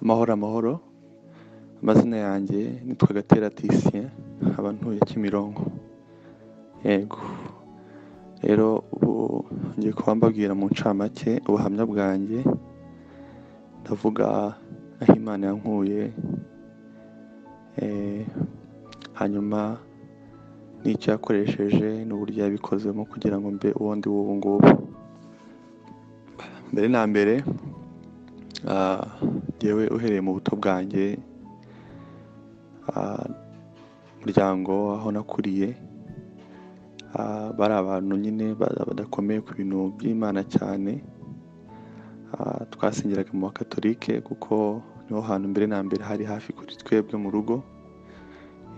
amahoro amahoro amazina yanjye nitwa Gatera Titien nkaba ntuye Kimironko yego rero ubu ngiye kuba mbabwira mu ncamake ubuhamya bwanjye ndavuga aho Imana yankuye eh, hanyuma n'icyo yakoresheje n'uburyo yabikozemo kugira ngo mbe uwo ndi w'ubu ngubu mbere na mbere ah, jyewe uhereye mu buto bwanjye ah, umuryango aho nakuriye ah, bari abantu nyine ba- badakomeye ku bintu by'imana cyane Ah, twasengeraga mu bakatolike kuko niho hantu mbere na mbere hari hafi kuri twebwe mu rugo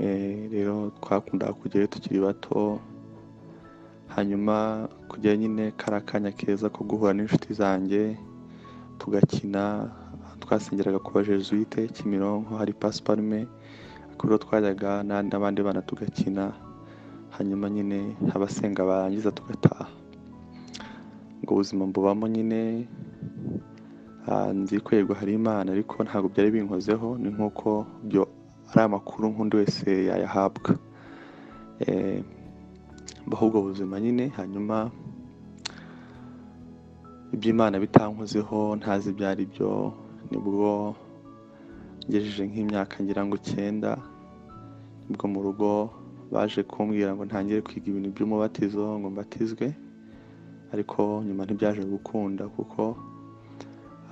Eh, rero twakundaga kujyayo tukiri bato hanyuma kujyayo nyine kari akanya keza ko guhura n'inshuti zanjye tugakina twasengeraga ku bajesuite kimironko hari pasiparume kuri uwo twajyaga na- n'abandi bana tugakina hanyuma nyine abasenga barangiza tugataha ubwo buzima mbubamo nyine ah, nzi kwegwa hari imana ariko ntabwo byari binkozeho ni nk'uko byo ari amakuru nk'undi wese yayahabwa Eh, mbaho ubwo buzima nyine hanyuma iby'imana bitankozeho ntazi ibyo ari byo nibwo ngejeje nk'imyaka ngira ngo icyenda nibwo mu rugo baje kumbwira ngo ntangire kwiga ibintu by'umubatizo ngo mbatizwe ariko nyuma ntibyaje gukunda kuko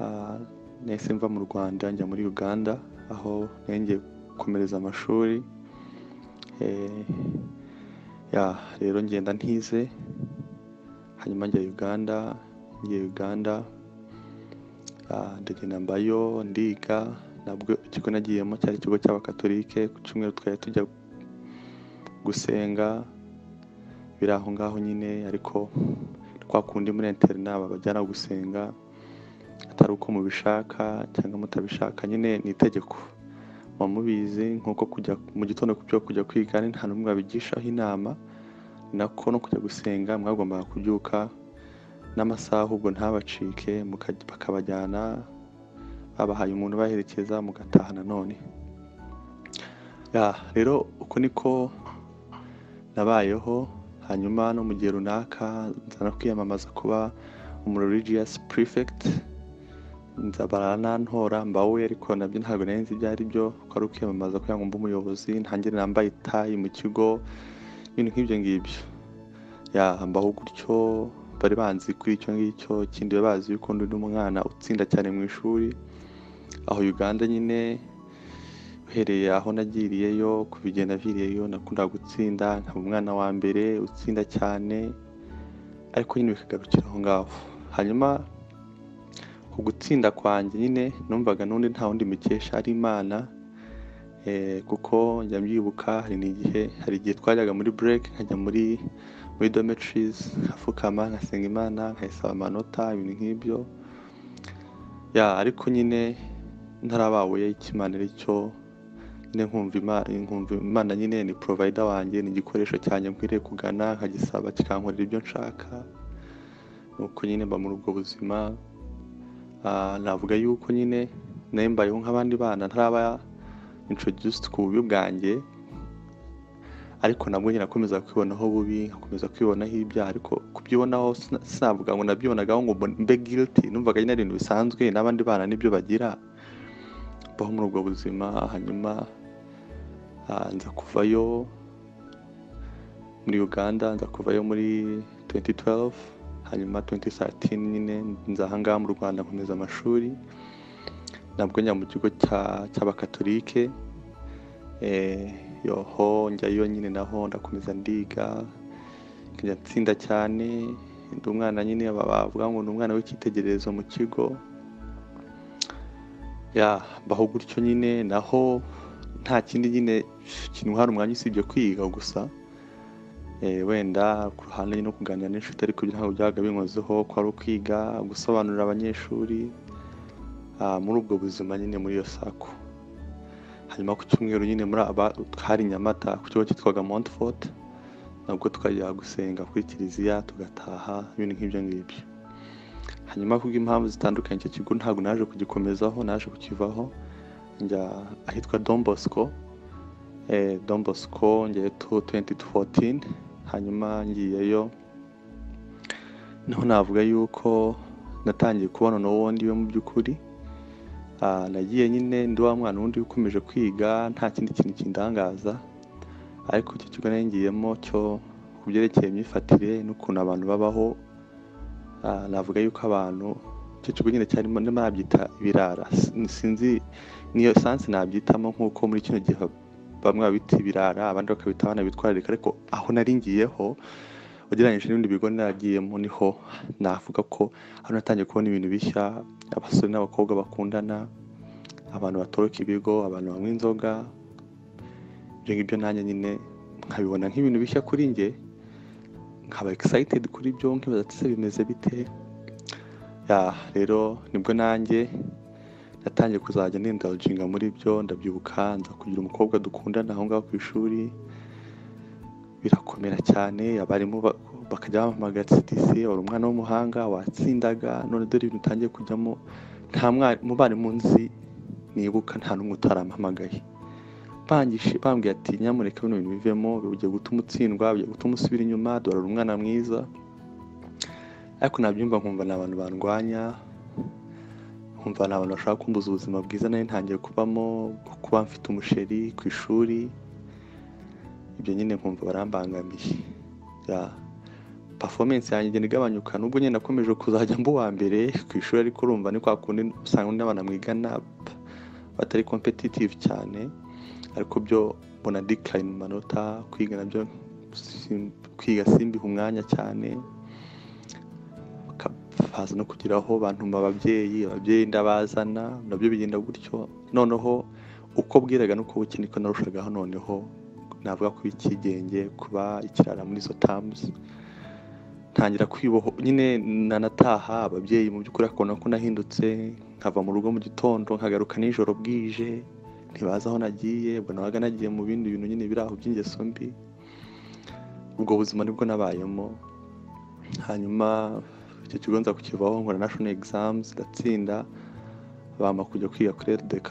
ah, nahise mva mu rwanda njya muri uganda aho nengeye gukomereza amashuri Eh, ya rero ngenda ntize hanyuma njya uganda ngiye uganda ah, ndagenda mbayo ndiga nabwo ikigo nagiyemo cyari ikigo cy'abakatolike ku cyumweru twari tujya gusenga biri aho ngaho nyine ariko kwa kundi muri interina babajyana gusenga atari uko mubishaka cyangwa mutabishaka nyine ni itegeko muba mubizi nk'uko kujya mu gitondo byo kujya kwiga ni nta n'umwe wabigishaho inama ni nako no kujya gusenga mwagombaga kubyuka n'amasaha ahubwo ntabacike muka- bakabajyana babahaye umuntu ubaherekeza mugataha nanone ya rero uko niko nabayeho hanyuma no mu gihe runaka nza no kwiyamamaza kuba umu religious prefect nza baranantora mbawe ariko nabyo ntabwo nari nzi ibyo ari byo ko ari ukwiyamamaza kugira ngo mbe umuyobozi ntangire nambaye itayi mu kigo ibintu nk'ibyo ngibyo ya mbaho gutyo bari banzi kuri icyo ngicyo ikindi bari bazi yuko ndi n'umwana utsinda cyane mu ishuri aho uganda nyine uhereye aho nagiriyeyo kubigenda viriyeyo nakundaga gutsinda nkaba umwana wa mbere utsinda cyane ariko nyine bikagarukira aho ngaho hanyuma ku gutsinda kwanjye nyine numvaga n'undi nta wundi mukesha ari imana Eh, kuko njya mbyibuka hari n'igihe hari igihe twajyaga muri break nkajya muri muri dormitories nkafukama nkasenga imana nkayisaba amanota ibintu nk'ibyo ya ariko nyine ntarababuye icyo imana ari cyo nyine nkumva imana, nkumva imana nyine ni provider wanjye ni igikoresho cyanjye nkwiriye kugana nkagisaba kikankorera ibyo nshaka nuko nyine mba muri ubwo buzima Ah, navuga yuko nyine nayo mbayeho nk'abandi bana ntaraba introduced ku bubi bwanjye ariko nabwo nyine nakomeza kwibonaho bubi nkakomeza kwibonaho ibyaha ariko kubyibonaho sina- sinavuga ngo nabyibonagaho ngo mbone- mbe guilty numvaga nyine ari ibintu bisanzwe n'abandi bana nibyo bagira baho muri ubwo buzima hanyuma ah, nza kuvayo muri uganda nza kuvayo muri 2012 hanyuma 2013 nyine nza ahangaha mu rwanda nkomeza amashuri nabwo njya mu kigo cya- cy'abakatolike eh, yoho njyayo nyine naho ndakomeza ndiga nkajya nsinda cyane ndi umwana nyine baba- bavuga ngo ni umwana w'icyitegererezo mu kigo ya mbaho gutyo nyine naho nta kindi nyine kintwara umwanya usibye kwiga gusa Eh, wenda ku ruhande no kuganira n'inshuti ariko ibyo ntabwo byabaga binkozeho ko ari ukwiga gusobanurira abanyeshuri ah, muri ubwo buzima nyine muri iyo sako hanyuma ku cyumweru nyine muri aba hari i nyamata ku kigo cyitwaga montfort nabwo twajya gusenga kuri kiliziya tugataha ibintu nk'ibyo ngibyo hanyuma kubw'impamvu zitandukanye icyo kigo ntabwo naje kugikomezaho naje kukivaho njya ahitwa Don Bosco eh, Don Bosco ngiye tu 2014 hanyuma ngiyeyo niho navuga yuko natangiye kubona n'uwundi we mu by'ukuri Ah, nagiye nyine ndi wa mwana wundi ukomeje kwiga nta kindi kintu kindangaza ariko icyo kigo nari ngiyemo cyo ku byerekeye imyifatire n'ukuntu abantu babaho ah, navuga yuko abantu icyo kigo nyine cyarimo ndimo nabyita ibirara S- sinzi niyo sansi nabyitamo nk'uko muri kino gihe bamwe babita ibirara abandi bakabita abana bitwararika ariko aho nari ngiyeho ugereranyije n'ibindi bigo naragiyemo niho navuga ko hano natangiye kubona ibintu bishya abasore n'abakobwa bakundana abantu batoroka ibigo abantu banywa inzoga ibyo ngibyo nanjye nyine nkabibona nk'ibintu bishya kuri njye nkaba excited kuri byo nkibaza ati "Ese bimeze bite ya rero nibwo nanjye natangiye kuzajya nindalginga muri byo ndabyibuka nza kugira umukobwa dukundana aho ngaho ku ishuri birakomera cyane abarimu ba- bakajya bampamagara ati tisi wari umwana w'umuhanga watsindaga none dore ibintu utangiye kujyamo nta mwa- mu barimu nzi nibuka nta n'umwe utarampamagaye Bangishe- bambwiye ati nyamuneka bino bintu bivemo bigiye gutuma utsindwa bigiye gutuma usubira inyuma dore uri umwana mwiza ariko nabyumva nkumva ni abantu bandwanya nkumva ni abantu bashaka kumbuza ubuzima bwiza nari ntangiye kubamo kuba mfite umusheri ku ishuri ibyo nyine nkumva barambangamiye ya performance yanjye igenda igabanyuka nubwo nyine nakomeje kuzajya mba uwa mbere ku ishuri ariko urumva ni kwa kundi usanga n'abana mwigana p- batari competitive cyane ariko byo mbona decline mu manota kwiga nabyo sim- kwiga simbiha umwanya cyane baza no kugira aho bantuma ababyeyi ababyeyi ndabazana nabyo bigenda gutyo noneho uko bwiraga n'uko bukeye niko narushagaho noneho navuga kuba ikigenge kuba ikirara muri izo tamuzi ntangira kwiboho nyine nanataha ababyeyi mu by'ukuri bakabona ko nahindutse nkava mu rugo mu gitondo nkagaruka nijoro bwije ntibazi aho nagiye ubwo nabaga nagiye mu bindi bintu nyine biri aho by'ingeso mbi ubwo buzima nibwo nabayemo hanyuma icyo kigo nza kukivaho nkora national exams ndatsinda bampa kujya kwiga kuri LDK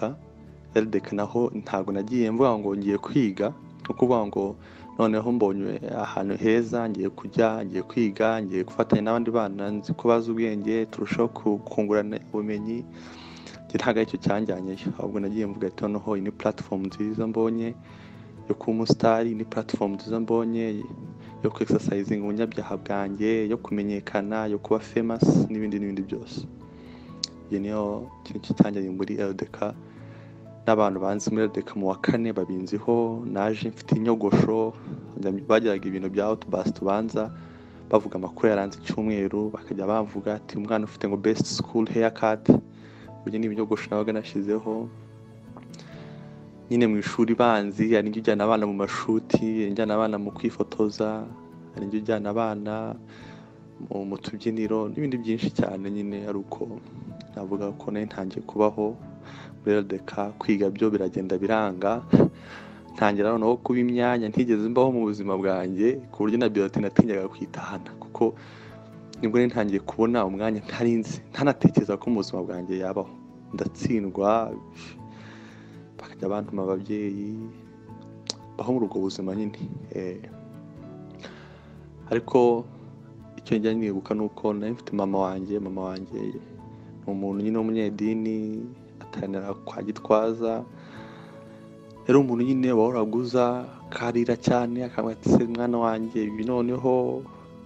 LDK naho ntabwo nagiye mvuga ngo ngiye kwiga ni ukuvuga ngo noneho mbonye ahantu heza ngiye kujya ngiye kwiga ngiye gufatanya n'abandi bana nzi ko bazi ubwenge turushaho ku- kungurana ubumenyi njye ntabwo aricyo cyanjyanyeyo ahubwo nagiye mvuga ati noneho iyi ni platform nziza mbonye yo kuba umusitari ni platform nziza mbonye yo ku exercising ubunyabyaha bwanjye yo kumenyekana yo kuba famous n'ibindi n'ibindi byose iyi niyo kintu kitangiye muri LDK n'abantu banzi muri LDK mu wa kane babinziho naje mfite inyogosho njya- bagiraga ibintu bya outburst ubanza bavuga amakuru yaranze icyumweru bakajya bavuga ati umwana ufite ngo best school haircut ubu ni ibinyogosho nabaga nashyizeho nyine mu ishuri banzi hari njya ujyana abana mu mashuti hari njyana abana mu kwifotoza hari njya ujyana abana mu, mu tubyiniro n'ibindi byinshi cyane nyine ari uko navuga ko nari ntangiye kubaho muri LDK kwiga byo biragenda biranga ntangira noneho kuba imyanya ntigeze mbaho mu buzima bwanjye ku buryo na biyote natinyaga kwitahana kuko nibwo nari ntangiye kubona umwanya ntarinzi ntanatekereza ko mu buzima bwanjye yabaho ndatsindwa bakajya bantuma ababyeyi baho muri ubwo buzima nyine eh. ariko icyo njya nibuka ni uko nari mfite mama wanjye mama wanjye ni umuntu nyine w'umunyedini ataranira kwa gitwaza yari umuntu nyine wahoraga uza akarira cyane akambwira ati se mwana wanjye ibi noneho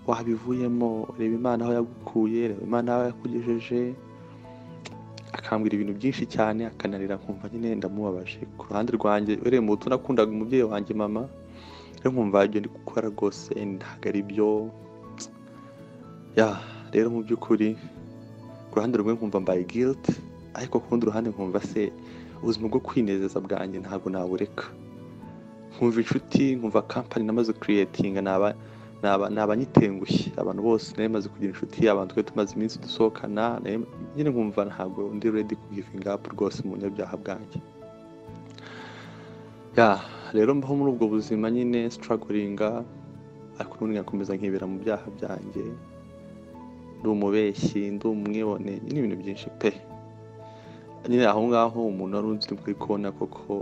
wabivuyemo reba imana aho yagukuye reba imana aho yakugejeje akambwira ibintu byinshi cyane akanarira nkumva nyine ndamubabaje ku ruhande rwanjye ureba mu buto nakundaga umubyeyi wanjye mama rero nkumva ibyo ndi gukora rwose ntabwo ari byo ya rero mu by'ukuri ku ruhande rumwe nkumva mbaye guilt ariko ku rundi ruhande nkumva se ubuzima bwo kwinezeza bwanjye ntabwo nabureka nkumva inshuti nkumva kampani namaze kiriyetinga naba naba- nabanyitengushye abantu bose nari maze kugira inshuti abantu twari tumaze iminsi dusohokana nari- nyine nkumva ntabwo ndi ready ku givinga up rwose mu bunyabyaha bwanjye ya rero mbaho muri ubwo buzima nyine strugglinga ariko n'ubundi nkakomeza nkibera mu byaha byanjye ndi umubeshyi ndi umwibone n'ibintu byinshi pe nyine aho ngaho umuntu wari uzi uri kubona koko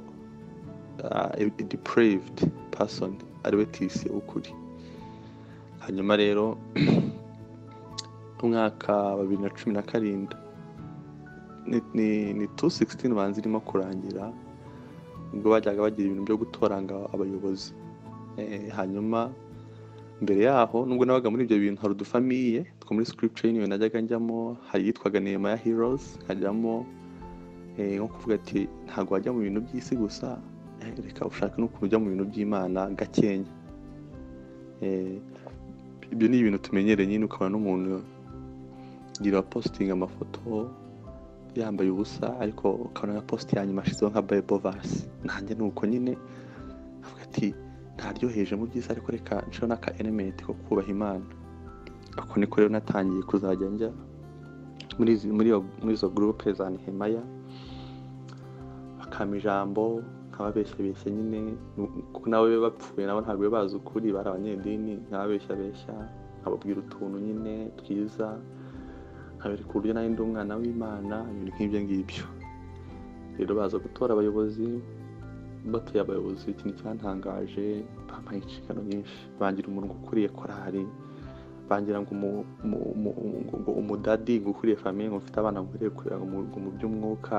depraved person ari we tisi ukuri hanyuma rero umwaka wa bibiri na cumi na karindwi ni tu sigisitini banza irimo kurangira ubwo bajyaga bagira ibintu byo gutoranga abayobozi hanyuma mbere yaho nubwo nabaga muri ibyo bintu hari udufamiye two muri sikiripuce y'inyo najyaga njyamo hari iyitwaga nema ya hirozi nkajyamo nko kuvuga ati ntabwo wajya mu bintu by'isi gusa reka ushake n'ukuntu ujya mu bintu by'imana gakenya ibyo ni ibintu tumenyereye nyine ukabona n'umuntu gira positinga amafoto yambaye ubusa ariko ukabona nka posite ya nyuma ashyizeho nka bayibo vasi nanjye ni uko nyine avuga ati ntaryoheje mu byiza ariko reka nshiraho n'aka elementi ko kubaha imana ako niko rero natangiye kuzajya njya muri izo gurupe za nehemaya bakama ijambo nkababeshyabeshya nyine kuko nawe bapfuye nabo ntabwo bazi ukuri bari abanyedini nkababeshyabeshya nkababwira utuntu nyine twiza nkabereka uburyo nawe ndi umwana w'imana ibintu nk'ibyo ngibyo rero baza gutora abayobozi batuye abayobozi ikintu cyantangaje bampaye inshingano nyinshi bangira umuntu ukuriye korari bangira ngo umudadi ngo ukuriye famiye ngo mfite abana nkwiriye kurera ngo mu by'umwuka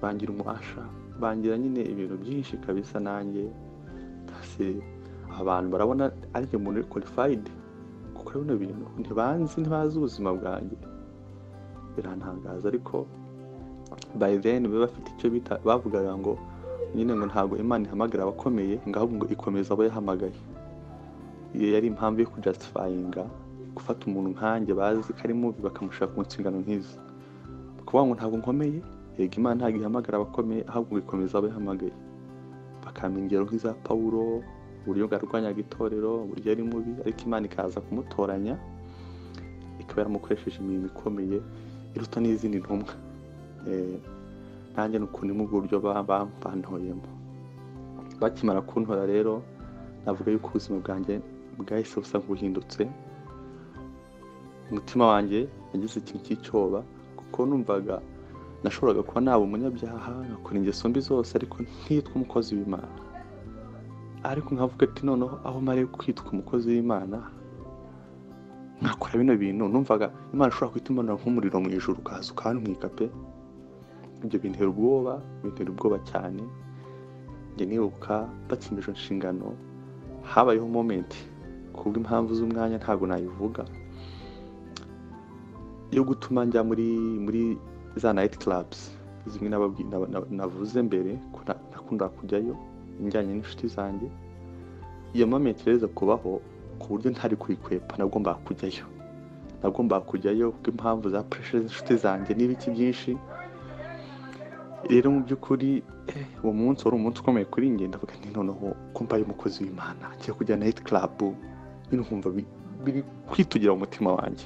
bangira umufasha bangira nyine ibintu byinshi kabisa nanjye abantu barabona ari njye muntu uri korifayidi gukora bino bintu ntibanzi ntibazi ubuzima bwanjye birantangaza ariko bayi deni baba bafite icyo bita bavugaga ngo nyine ngo ntabwo imana ihamagara abakomeye ngo ahubwo ikomeza abo yahamagaye iyo yari impamvu yo kujasitifayinga gufata umuntu nkanjye bazi ko ari mubi bakamushaka mu nshingano nk'izi kuvuga ngo ntabwo nkomeye yego imana ntabwo ihamagara abakomeye ahubwo ngo ikomeza abo yahamagaye bakamenya ingero nk'iza pawuro uburyo bwarwanyaga itorero uburyo ari mubi ariko imana ikaza kumutoranya ikaba yaramukoresheje imirimo ikomeye iruta n'izindi ntumwa nanjye ni ukuntu mu buryo bantoyemo bakimara kuntora rero navuga yuko ubuzima bwanjye bwahise busa nk'ubuhindutse umutima wanjye yagize ikintu cy'icyoba kuko numvaga nashoboraga kuba naba umunyabyaha nkakora ingeso mbi zose ariko ntitwe umukozi w'imana ariko nkavuga ati noneho aho mare kwitwa umukozi w'imana nkakora bino bintu numvaga imana ishobora guhita imanura nk'umuriro mu ijoro ukaza ukantumwika pe ibyo bintera ubwoba bintera ubwoba cyane njye nibuka batsinda inshingano habayeho momenti kubwo impamvu z'umwanya ntabwo nayivuga yo gutuma njya muri muri za nayiti karabuzi zimwe navuze mbere nakundaga kujyayo injyanye n'inshuti zanjye iyo momenti rero kubaho ku buryo ntari kuyikwepa nagombaga kujyayo nagombaga kujyayo kuko impamvu za pureshe z'inshuti zanjye n'ibiki byinshi rero mu by'ukuri uwo munsi wari umunsi ukomeye kuri njye ndavuga nti noneho kumva umukozi w'imana ngiye kujya nayiti karabu nyine ukumva biri kwitugira mu mutima wanjye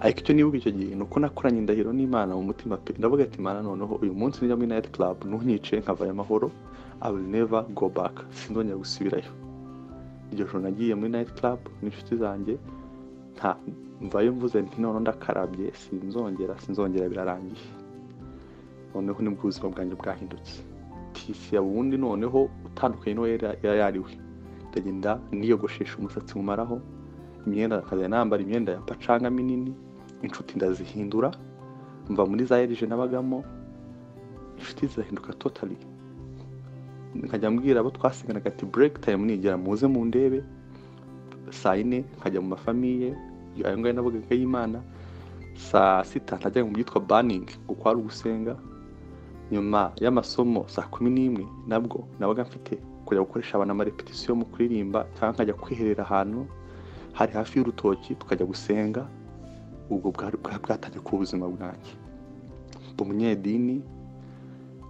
ariko icyo nibuka icyo gihe ni uko nakoranye indahiro n'imana mu mutima pe ndavuga ati imana noneho uyu munsi njya muri nayiti karabu ntunyice nkavayo amahoro I will never go back sinzongera gusubirayo iryo joro nagiye muri nayiti karabu n'inshuti zanjye nta mvayo mvuze nti noneho ndakarabye sinzongera sinzongera birarangiye noneho nibwo ubuzima bwanjye bwahindutse tisi ya wundi noneho utandukanye n'uwo yari ariwe ndagenda niyogoshesha umusatsi mumaraho imyenda akajya nambara imyenda ya pacanga minini inshuti ndazihindura mva muri za erije nabagamo inshuti zirahinduka totali nkajya mbwira abo twasiganaga ati bureke tayimu nigera muze mu ndebe saa yine nkajya mu mafamiye ayo ngayo navugaga y'imana saa sita ntajya mu byitwa baningi kuko hari ugusenga nyuma y'amasomo saa kumi n'imwe nabwo nabaga mfite kujya gukoresha abantu amarepetisiyo mu kuririmba cyangwa nkajya kwiherera ahantu hari hafi y'urutoki tukajya gusenga ubwo bwatangiye kuba ubuzima bwanjye mba umunyedini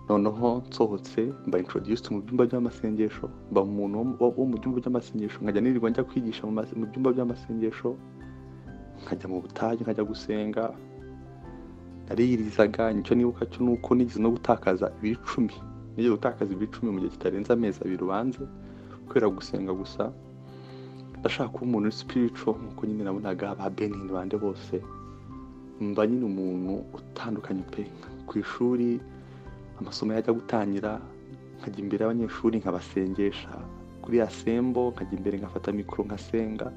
noneho nsohotse mba introduced mu byumba by'amasengesho mba umuntu wo mu byumba by'amasengesho nkajya nirirwa njya kwigisha mu byumba by'amasengesho nkajya mu butayu nkajya gusenga nariyirizaga nicyo nibuka cyo ni uko nigeze no gutakaza ibicumi nigeze gutakaza ibicumi mu gihe kitarenze amezi abiri ubanze kubera gusenga gusa ndashaka kuba umuntu uri sipirico nk'uko nyine nabonaga ba benini bande bose mba nyine umuntu utandukanye pe ku ishuri amasomo yajya gutangira nkajya imbere y'abanyeshuri nkabasengesha kuri ya sembo nkajya imbere nkafata mikoro nkasenga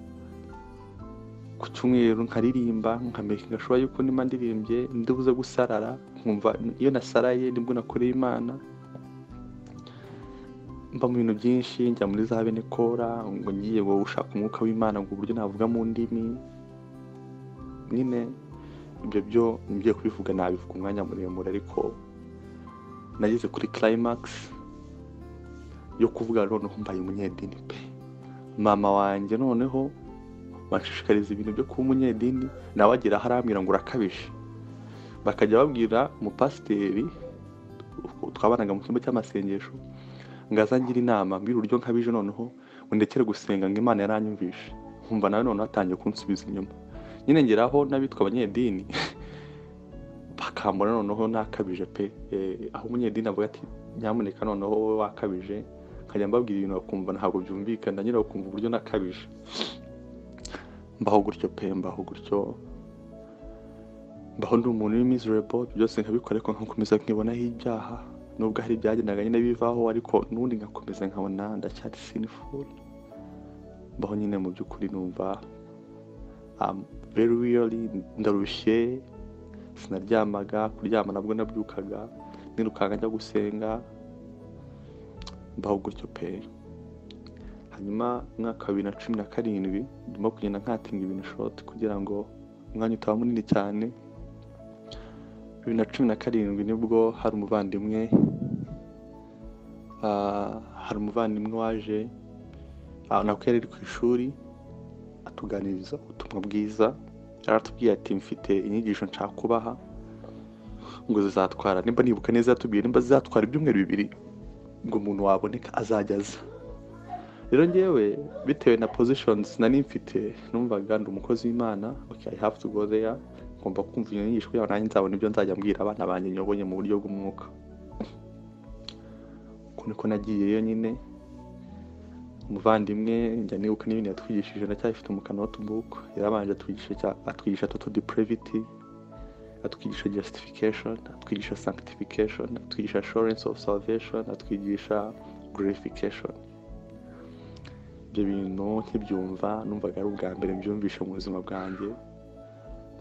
ku cyumweru nkaririmba nkamerika gashoboka yuko nimba ndirimbye ndibuze gusarara nkumva iyo nasaraye nibwo nakoreye imana mba mu bintu byinshi njya muri za benekora ngo ngiye ngo ushaka umwuka w'imana ngo uburyo navuga mu ndimi nyine ibyo byo ngiye kubivuga nabivuga umwanya muremure ariko nageze kuri climax yo kuvuga noneho mbaye umunyedini pe mama wanjye noneho banshishikariza ibintu byo kuba umunyedini nawe agera aho arambwira ngo urakabije bakajya babwira umupasiteri twabanaga mu cyumba cy'amasengesho ngo azangire inama mbwira uburyo nkabije noneho ngo ndekere gusenga ngo imana yaranyumvishe nkumva nawe noneho atangiye kunsubiza inyuma nyine ngeraho n'abitwa abanyedini bakambona noneho nakabije pe Eh, aho umunyedini avuga ati nyamuneka noneho wowe wakabije nkajya mbabwira ibintu bakumva ntabwo byumvikana nyine bakumva uburyo nakabije mbaho gutyo pe mbaho gutyo mbaho ndi umuntu uri miserable ibyo byose nkabikora ariko nkakomeza nkibonaho ibyaha nubwo hari ibyagendaga nyine bivaho ariko n'ubundi ngakomeza nkabona ndacyari sinful mbaho nyine mu by'ukuri numva um, very really ndarushye sinaryamaga kuryama nabwo nabyukaga nirukanka njya gusenga mbaho gutyo pe hanyuma umwaka wa bibiri na cumi na karindwi ndimo kugenda nkatinga ibintu shoti kugira ngo umwanya utaba munini cyane bibiri na cumi na karindwi nibwo hari umuvandimwe ah, hari umuvandimwe waje ah, nako yari ari ku ishuri atuganiriza ubutumwa bwiza yaratubwiye ati mfite inyigisho nshaka kubaha ngo zizatwara nimba nibuka neza yatubwiye nimba zizatwara ibyumweru bibiri ngo umuntu waboneka azajya aza rero ngewe bitewe na positions nari mfite numvaga ndi umukozi w'imana okay, I have to go there ngomba kumva iyo nyigisho kugira ngo nanjye nzabona ibyo nzajya mbwira abana banjye nyoboye mu buryo bw'umwuka uko niko nagiyeyo nyine umuvandimwe njya nibuka n'ibintu yatwigishije ndacyafite umukano wa tubuku yarabanje atwigisha cya- atwigisha toto depravity atwigisha justification atwigisha sanctification atwigisha assurance of salvation atwigisha glorification ibyo bintu nkibyumva numvaga ari ubwa mbere mbyumvishe mu buzima bwanjye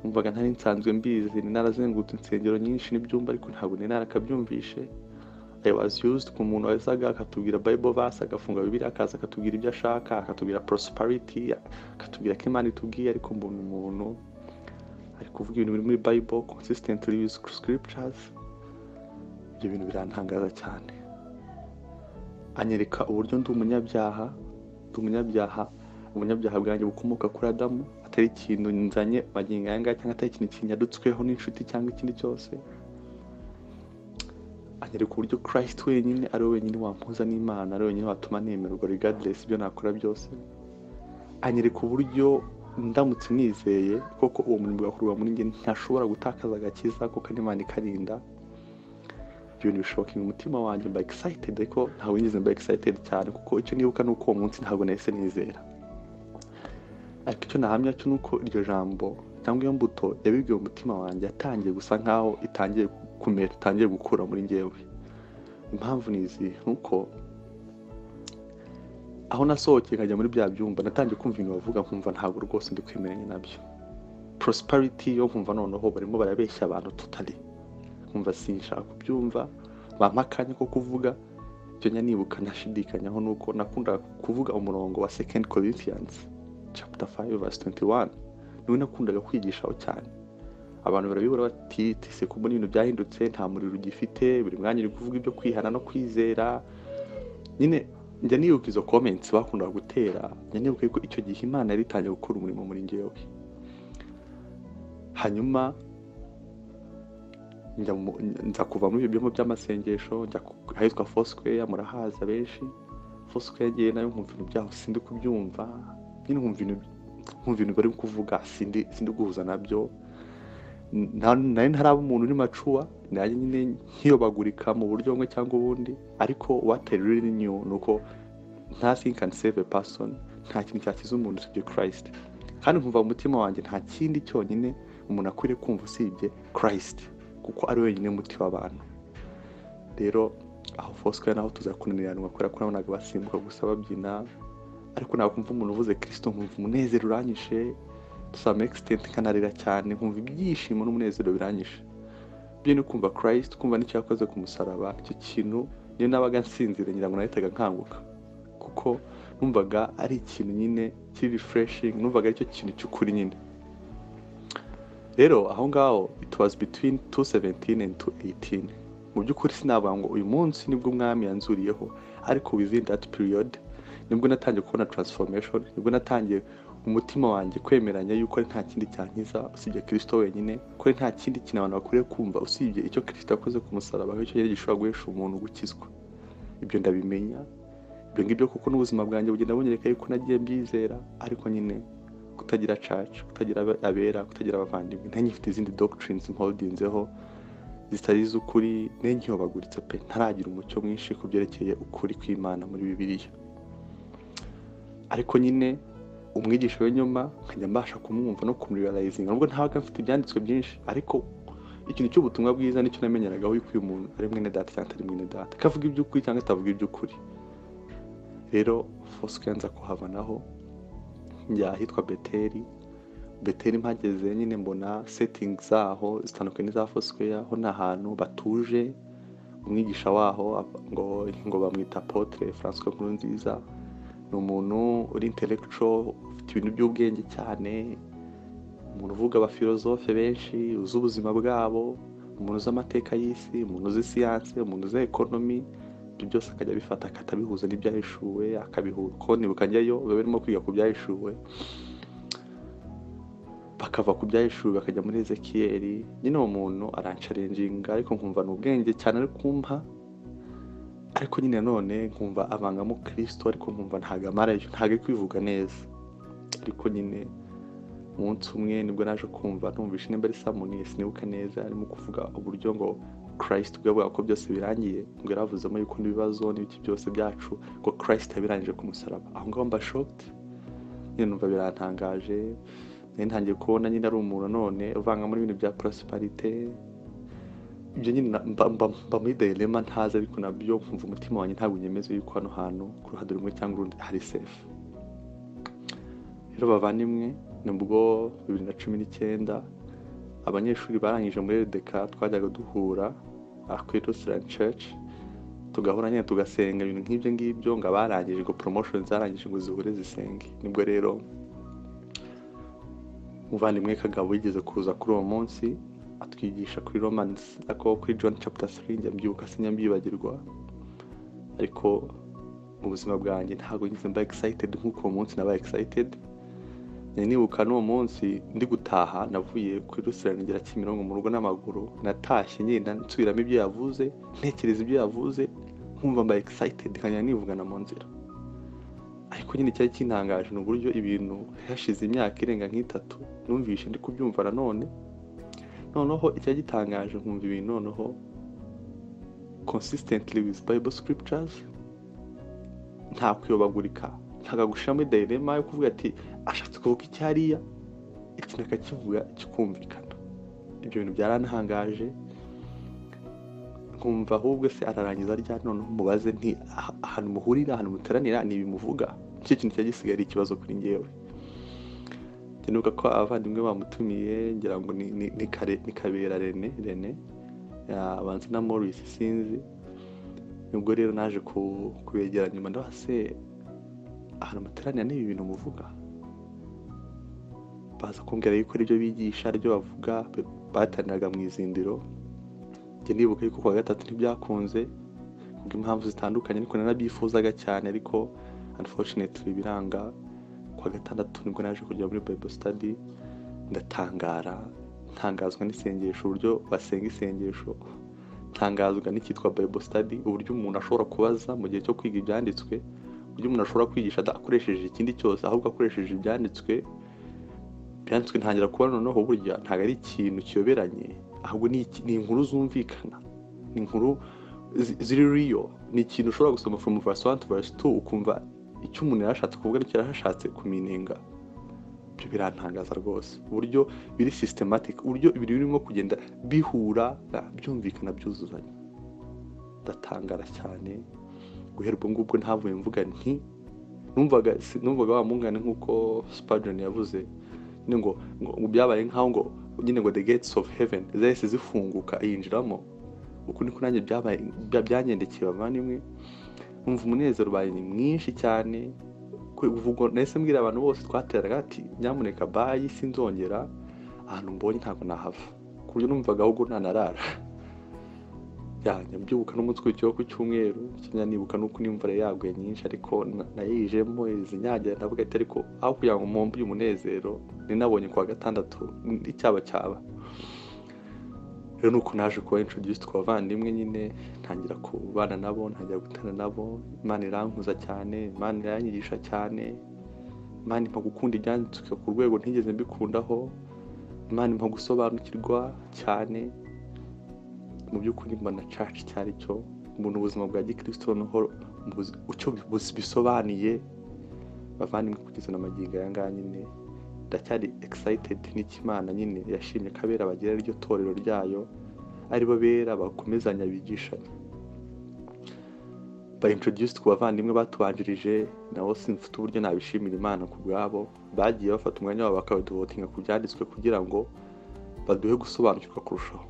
numvaga ntari nsanzwe mbizi ni narazengurutse insengero nyinshi n'ibyumba ariko ntabwo nari narakabyumvishe I was used ku muntu wazaga akatubwira bible verse agafunga bibiliya akaza akatubwira ibyo ashaka akatubwira prosperity akatubwira ko imana itubwiye ariko mbona umuntu ari kuvuga ibintu biri muri bible consistently with scriptures ibyo bintu birantangaza cyane anyereka uburyo ndi umunyabyaha ndi umunyabyaha umunyabyaha bwanjye bukomoka kuri adamu atari ikintu nzanye magingo aya ngaya cyangwa atari ikintu kinyadutsweho n'inshuti cyangwa ikindi cyose anyereka uburyo christ wenyine ari we wenyine wampuza n'imana ari we wenyine watuma nemerwa regardless ibyo nakora byose anyereka uburyo ndamutse nizeye koko uwo murimo ugakorwa muri njye ntashobora gutakaza agakiza kuko n'imana ikarinda ibyo bintu bishokinga umutima wanjye mba excited ariko ntabwo nigeze mba excited cyane kuko icyo nibuka ni uko uwo munsi ntabwo nahise nizera ariko icyo nahamya cyo ni uko iryo jambo cyangwa iyo mbuto yabibwiye umutima wanjye yatangiye gusa nkaho itangiye kumera itangiye gukura muri njyewe impamvu ni izi ni uko aho nasohokeye nkajya muri bya byumba natangiye kumva ibintu bavuga nkumva ntabwo rwose ndi kwemeranya nabyo prosperity yo nkumva noneho barimo barabeshya abantu tutari nkumva sinshaka kubyumva bampa akanya ko kuvuga ibyo njya nibuka nashidikanyaho ni uko nakundaga kuvuga umurongo wa second corinthians chapter 5 verse 21 niwe nakundaga kwigishaho cyane abantu barabibura bati tese kubona ibintu byahindutse nta muriro ugifite buri mwanya uri kuvuga ibyo kwihana no kwizera nyine njya nibuka izo comments bakundaga gutera njya nibuka yuko icyo gihe imana yari itangiye gukora umurimo muri njyewe hanyuma njya mu- nza kuva muri ibyo byumba by'amasengesho njya ku- ahitwa fosquare murahaza benshi fosquare ngewe nayo nkumva ibintu byaho sindi kubyumva nyine nkumva ibintu nkumva ibintu bari kuvuga sindi sindi guhuza nabyo nta- nari ntaraba umuntu uri macuwa nanjye nyine nkiyobagurika mu buryo bumwe cyangwa ubundi ariko what I really knew ni uko nta thing can save a person nta kintu cyakiza umuntu usibye christ kandi nkumva mu mutima wanjye nta kindi cyonyine umuntu akwiriye kumva usibye christ kuko ari wenyine muti w'abantu rero aho fosika naho tuza kunaniranwa kubera ko nabonaga basimbuka gusa babyina ariko ntabwo kumva umuntu uvuze kirisito nkumva umunezero uranyishe tusa mekisitenti nkanarira cyane nkumva ibyishimo n'umunezero biranyishe byo ni kumva kirayisiti kumva n'icyo yakoze ku musaraba icyo kintu niyo nabaga nsinzire ngira ngo nahitaga nkanguka kuko numvaga ari ikintu nyine kiri rifureshingi numvaga aricyo kintu cy'ukuri nyine rero aho ngaho it was between 217 and 218 mu by'ukuri sinavuga ngo uyu munsi nibwo umwami yanzuriyeho ariko within that period nibwo natangiye kubona transformation nibwo natangiye umutima wanjye kwemeranya yuko ari nta kindi cyankiza usibye kirisito wenyine ko ari nta kindi kintu abantu bakwiriye kumva usibye icyo kirisito yakoze ku musaraba cyo yari gishobora guhesha umuntu gukizwa ibyo ndabimenya ibyo ngibyo kuko n'ubuzima bwanjye bugenda bunyereka yuko nagiye mbyizera ariko nyine kutagira caca kutagira abera kutagira abavandimwe nta nyifite izindi dogitirinizi mpodinzeho zitari iz'ukuri n'inkiyobaguritse pe ntaragira umucyo mwinshi ku byerekeye ukuri kw'imana muri bibiliya ariko nyine umwigisha w'inyuma nkajya mbasha kumwumva no kumuriyarayizinga nubwo ntabaga mfite ibyanditswe byinshi ariko ikintu cy'ubutumwa bwiza nicyo namenyeragaho yuko uyu muntu ari mwene data cyangwa atari mwene data ko avuga iby'ukuri cyangwa atavuga iby'ukuri rero fosike yanza kuhabanaho njya ahitwa beteri beteri mpageze nyine mbona setingi zaho zitandukanye n'iza fosikeya ho ni ahantu batuje umwigisha waho ngo ngo bamwita potere francois nkuru nziza ni umuntu uri intelectual ufite ibintu by'ubwenge cyane umuntu uvuga abafilozofe benshi uzi ubuzima bwabo umuntu uzi amateka y'isi umuntu uzi siyanse umuntu uzi ekonomi ibyo byose akajya abifata akatabihuza n'ibyahishuwe akabihuza ko nibuka njyayo biba birimo kwiga ku byahishuwe bakava ku byahishuwe bakajya muri ezekiyeri nyine uwo muntu arancarenjinga ariko nkumva ni ubwenge cyane ari kumpa ariko nyine none nkumva abangamo kirisito ariko nkumva ntabwo amarayo ntabwo ari kwivuga neza ariko nyine umunsi umwe nibwo naje kumva numvishe nimba ari samoni sinibuka neza arimo kuvuga uburyo ngo kirisito ubwo yavuga ko byose birangiye ngo yaravuzemo yuko n'ibibazo n'ibiki byose byacu ngo kirisito yabirangije ku musaraba aho ngaho mba shoked nyine numva birantangaje ntangiye kubona nyine ari umuntu none uvangamo n'ibintu bya porosiparite ibyo nyine mba muri derema ntazi ariko nabyo nkumva umutima wanjye ntabwo unyemeza yuko hano hantu ku ruhande rumwe cyangwa urundi hari sefu rero bavandimwe nibwo bibiri na cumi n'icyenda abanyeshuri barangije muri redeka twajyaga duhura akwirusirani ceci tugahura nyine tugasenga ibintu nk'ibyo ngibyo ngo abarangije ngo poromoshoni zarangije ngo zihure zisenge nibwo rero umuvandimwe kagabo yigeze kuza kuri uwo munsi atwigisha kuri romansi ako kuri john chapter 3 njya mbyuka sinya mbyibagirwa ariko mu buzima bwanjye ntabwo ngize mba excited nk'uko uwo munsi nabaye excited nibuka n'uwo munsi ndi gutaha navuye kuri rusirani ngera kimironko mu rugo n'amaguru natashye ngenda nsubiramo ibyo yavuze ntekereza ibyo yavuze nkumva mba excited nkajya nivugana mu nzira ariko nyine cyari kintangaje ni uburyo ibintu hashize imyaka irenga nk'itatu numvishe ndi kubyumva nanone noneho icyagitangaje nkumva ibintu noneho consistently with bible scriptures nta kuyobagurika ntagagushira muri dilema yo kuvuga ati ashatse kuvuga icyariya ikintu akakivuga kikumvikana ibyo bintu byaranahangaje nkumva ahubwo se ararangiza rya noneho mubaze nti ahantu muhurira ahantu muteranira ntibimuvuga nicyo kintu cyari gisigaye ari ikibazo kuri ngewe ntibuka ko abavandimwe bamutumiye ngira ngo ni kabera rene rene abanza na morisi sinzi nibwo rero naje kubegera nyuma ndabase ahantu muteranira n'ibi bintu muvuga baza kumbwira yuko aribyo bigisha aribyo bavuga bataniraga mu izindiro njye nibuka yuko kuwa gatatu ntibyakunze kubw'impamvu zitandukanye ariko nanabyifuzaga cyane ariko unfortunately biranga kuwa gatandatu nibwo naje kujya muri bible study ndatangara ntangazwa n'isengesho uburyo basenga isengesho ntangazwa n'icyitwa bible study uburyo umuntu ashobora kubaza mu gihe cyo kwiga ibyanditswe uburyo umuntu ashobora kwigisha adakoresheje ikindi cyose ahubwo akoresheje ibyanditswe byanditswe ntangira kubona noneho burya ntabwo ari ikintu kiyoberanye ahubwo ni inkuru zumvikana ni inkuru ziri riyo ni ikintu ushobora gusoma from verse one to verse two ukumva icyo umuntu yari ashatse kuvuga nicyo yari ashatse kuminenga ibyo birantangaza rwose uburyo biri systematic uburyo ibintu birimo kugenda bihura byumvikana byuzuzanya ndatangara cyane guhera ubwo ngubwo ntavuye mvuga nti numvaga numvaga wa mungane nk'uko Spurgeon yavuze nyine ngo ngo byabaye nk'aho ngo nyine ngo the gates of heaven zahise zifunguka yinjiramo uko niko nanjye byabaye byangendekeye bavandimwe numva umunezero ubaye ni mwinshi cyane ubwo nahise mbwira abantu bose twateraga ati nyamuneka bayi sinzongera ahantu mbonye ntabwo nahava ku buryo numvaga ahubwo ntanarara yanjye mbyubuka n'umunsi ukurikiyeho ku cyumweru sinanibuka n'uko n'imvura yaguye nyinshi ariko nayijemo izinyagira ndavuga ati ariko aho kugira ngo mpombe uyu munezero ninabonye ku wa gatandatu icyaba cyaba rero nuko naje kuba introduced ku bavandimwe nyine ntangira kubana nabo ntangira gutana nabo imana irankuza cyane imana iranyigisha cyane imana impa gukunda ibyanditswe ku rwego ntigeze mbikundaho imana impa gusobanukirwa cyane mu by'ukuri mbona church cyari cyo umuntu ubuzima bwa gikristo noneho icyo bisobanuye bavandimwe kugeza na magingo aya ngaya nyine ndacyari excited n'ikimana nyine yashimye kabera bagira iryo torero ryayo aribo bera bakomezanya bigishanya ba introduced ku bavandimwe batubanjirije nabo simfite uburyo nabishimira imana ku bwabo bagiye bafata umwanya wabo bakabaduvotinga ku byanditswe kugira ngo baduhe gusobanukirwa kurushaho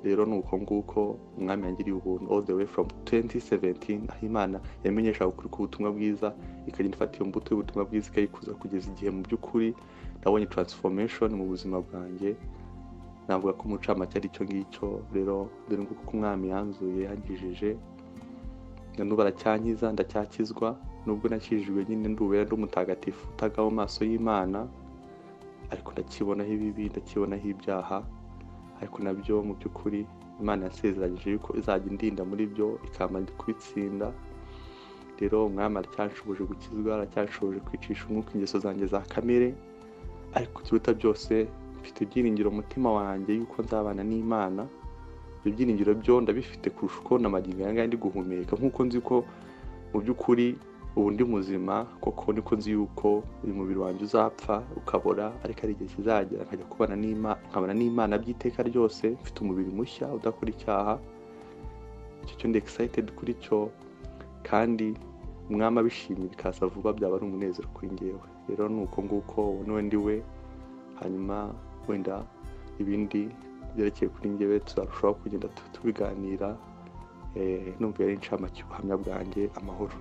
rero ni uko nguko umwami yangiriye ubuntu all the way from 2017 aho imana yamenyeshaga ukuri k'ubutumwa bwiza ikagenda ifata iyo mbuto y'ubutumwa bwiza ikayikuza kugeza igihe mu by'ukuri nabonye transformation mu buzima bwanjye navuga ko umucamanza ari cyo ngicyo rero dore nguko uko umwami yanzuye yangijeje nanubu aracyankiza ndacyakizwa nubwo nakijijwe nyine ndubera ndi umutagatifu utagaho mu maso y'imana ariko ndakibonaho ibibi ndakibonaho ibyaha ariko nabyo mu by'ukuri imana yasezeranyije yuko izajya indinda muri byo ikamara kubitsinda rero umwami aracyashobuje gukizwa aracyashobuje kwicisha umwuka ingeso zanjye za kamere ariko kiruta byose mfite ibyiringiro umutima wanjye yuko nzabana n'imana ibyo byiringiro byo ndabifite kurusha uko na magingo aya ngaya ndi guhumeka nk'uko nzi ko mu by'ukuri ubu ndi muzima koko niko nzi yuko uyu mubiri wanjye uzapfa ukabora ariko ari igihe kizagera nkajya kubana n'imana nkabana n'imana by'iteka ryose mfite umubiri mushya udakora icyaha icyo cyo ndi excited kuri cyo kandi umwami abishimye bikaza vuba byaba ari umunezero kuri ngewe rero ni uko nguko ubu niwe ndi we hanyuma wenda ibindi byerekeye kuri ngewe tuzarushaho kugenda tubiganira numva yari inshamake ubuhamya bwanjye amahoro